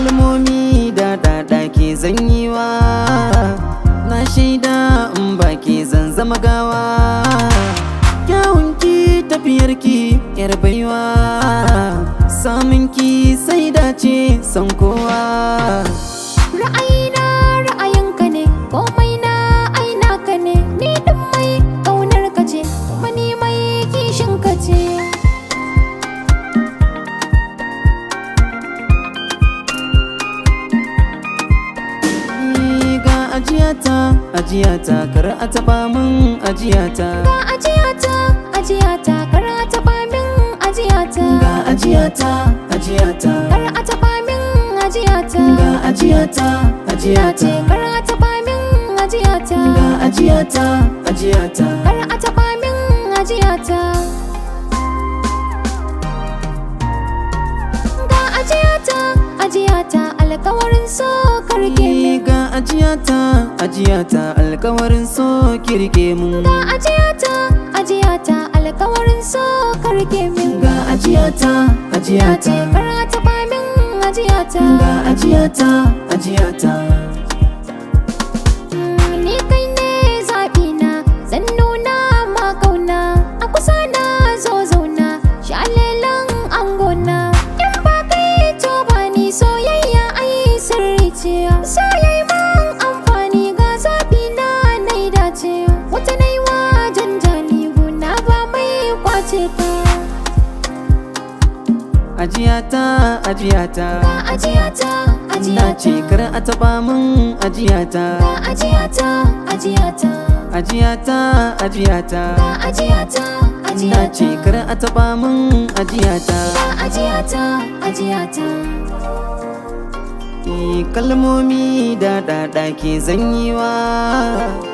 kalmomi da dada ke zanyiwa na shaida in ba ke zan zama gawa kyawunki tafiyarki yar baiwa samunki sai dace san kowa Ra'ayina ra'ayinka ne, komai na aina ka ne, ni ɗin mai ƙaunar ka ce, kuma ni mai kishin ka ce. Ni ga ajiyata ajiyata kar a taba min ajiyata Ga ajiyata, ajiyata, kar a taɓa min ajiyata. ga ajiyata ajiyata Kar a taɓa min ajiyata. ga ajiyata ce ajiyata kar a taɓa min ajiyata. ga ajiyata ajiyata Kar a taɓa min ajiyata. Ga ajiyata, ajiyata, alkawarin so karke Ni min. ga ajiyata ajiyata alkawarin so kirke mun Ga ajiyata, ajiyata, alkawarin so karke min. ga ajiyata ce ajiyata kar a taɓa min ajiyata. ga ajiyata ajiyata Mm, Ni kai ne zaɓina, zan nuna ma kauna. A kusa na zo zauna, shalelan angona. In ba kai to ba ni soyayya ai sirri ce. Soyayya man amfani ga zaɓina na yi dace. Wata na yi wa janjani guna ba mai kwace ta. ajiyata ajiyata Ga ajiyata, na ajiyata. ce kar a taba min ajiyata Ga ajiyata, ajiyata. ajiyata ajiyata Ga ajiyata, na ajiyata. ce kar a taba min ajiyata Ga ajiyata, ajiyata. Eh, kalmomi da dada ke zanyiwa